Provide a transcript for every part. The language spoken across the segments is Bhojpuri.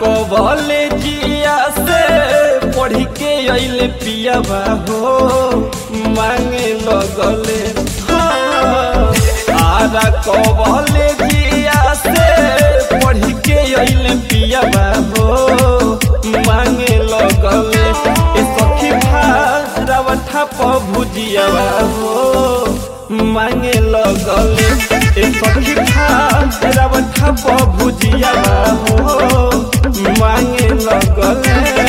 कबले जिया से पढ़ के अइले पियाबा हो मांगे लगले हाँ। आरा कबले जिया से पढ़ के अइले पियाबा हो मांगे लगले ए सखी भारावठा प भुजियाबा हो मांगे लगले ए सखी भारावठा प भुजियाबा हो मांगे लगले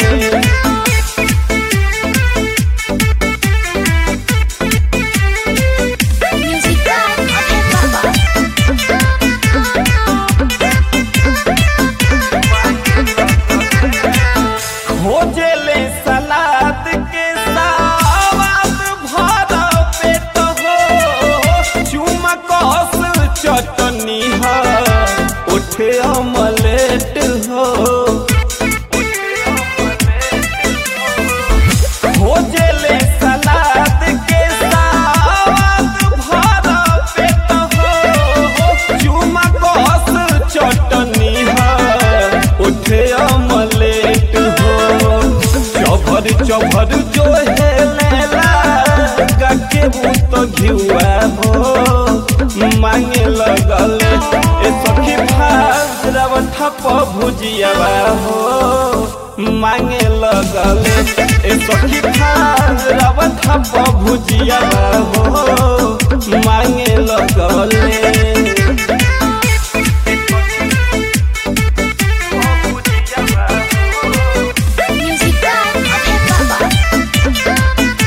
Music by Abhay Baba. खोजेले सलाद के सावाद भरा पेट हो चुमा कस चटनी है उठे अमलेट हो खोजेले सलाद के सावाद भरा पेट हो चुमा कस चटनी है उठे अमलेट हो चभर चभर जो है लेला गके मुत घिउआ हो मांगे लगल ए सखी भाव ठप भुजियावा हो मांगे लगल ए सखी भाव ठप भुजियावा हो मांगे लगले Music by Abhay Baba.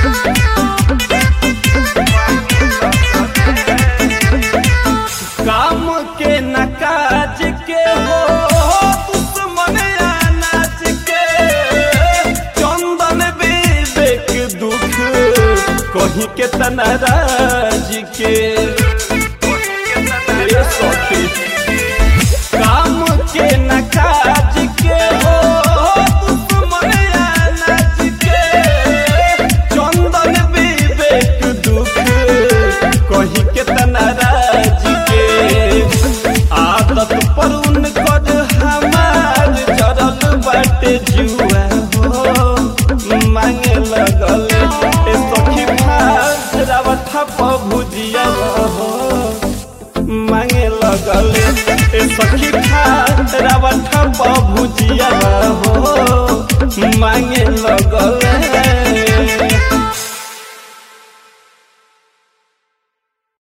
काम के न काज के हो दुश्मन अनाज के चंदन विवेक दुख कहीं के तनाराज के ए सखी काम के न काज के हो दुश्मन अनाज के चंदन विवेक दुख कही के तनाराज के आदत पर उनकर हमार जरल बाटे जुआ हो मांगे लगल ए सखी भाव ठप भुजिया हो मांगे लगले ए सखी भाव ठप भुजिया हो मांगे